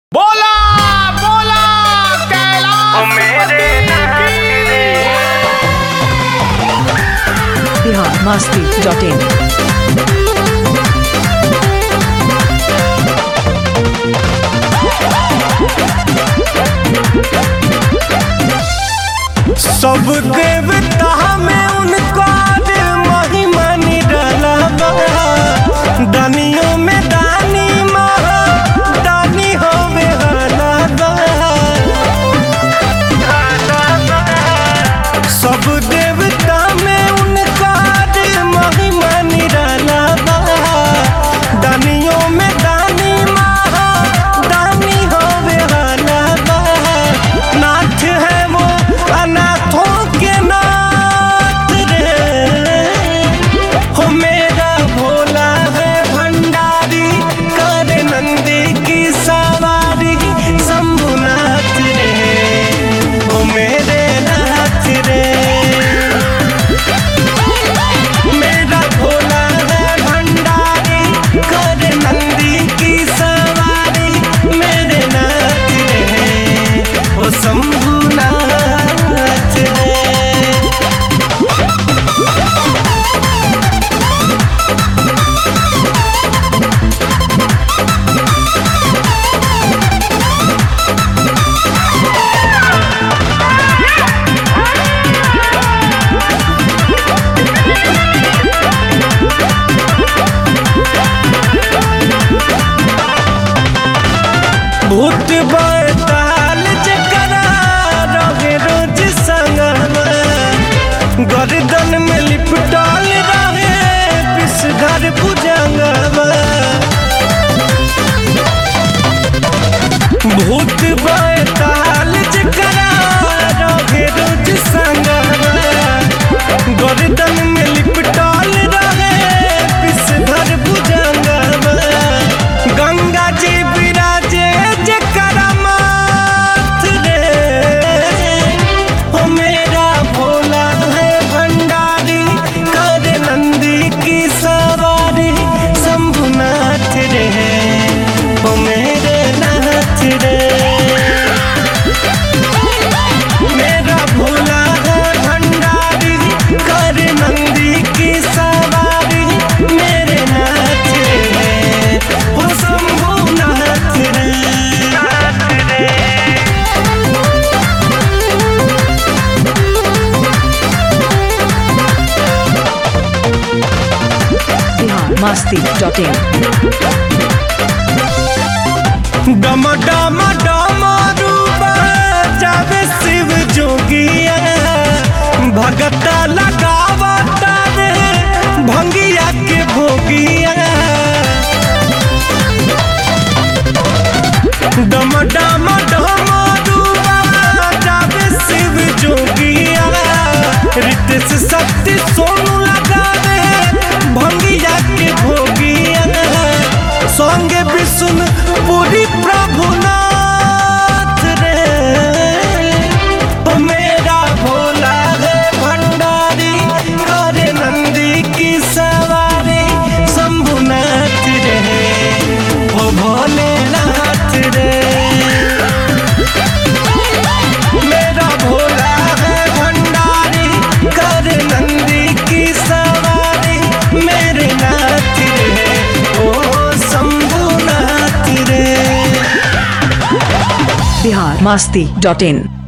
बोला बोला कैलाश मेरे बिहार मस्ती डॉट इन सब देवता में उनका महिमा निराला बा दानियों में दानी महा दानी हो बेहाला बा सब देवता में उनका महिमा निराला बा दानियों में दानी महा दानी हो बेहाला बा नाथ है वो अनाथों के नाथ रे हो मेरा भोला है भंडारी कर नंदी की सवारी शंभुनाथ रे हो मेरे नाथ रे मेरा भोला है भंडारी कर नंदी की सवारी मेरे नाथ रे हो शंभुनाथ रे भूत बैताल जकरा रहे रोज संगमा गर्दन में लिपटाल रहे विषधर भुजंगमा भूत बैताल जकरा रहे रोज संगमा गर्दन में लिपटाल रहे विषधर भुजंगमा गंगा जी विराजे जकरा माथ रे हो मेरा भोला है भंडारी कर नंदी की सवारी शंभुनाथ रे हो मेरे नाथ रे मेरा भोला है भंडारी कर नंदी की सवारी मेरे नाथ रे हो शंभुनाथ रे नाथ रे बिहार मस्ती डॉट इन डम डम डम रूबा जावे शिव जोगिया भगता लगावता रे भंगिया के भोगिया डम डम डम रूबा जावे शिव जोगिया रितेश शक्ति सोनू लगा रे भंगिया के भोगिया संगे विष्णु पूरी प्रभुनाथ रे ओ मेरा भोला है भंडारी करे नंदी की सवारी शंभुनाथ रे ओ भोलेनाथ रे मेरा भोला है भंडारी कर नंदी की सवारी मेरे नाथ रे ओ शंभुनाथ रे बिहार मस्ती डॉट इन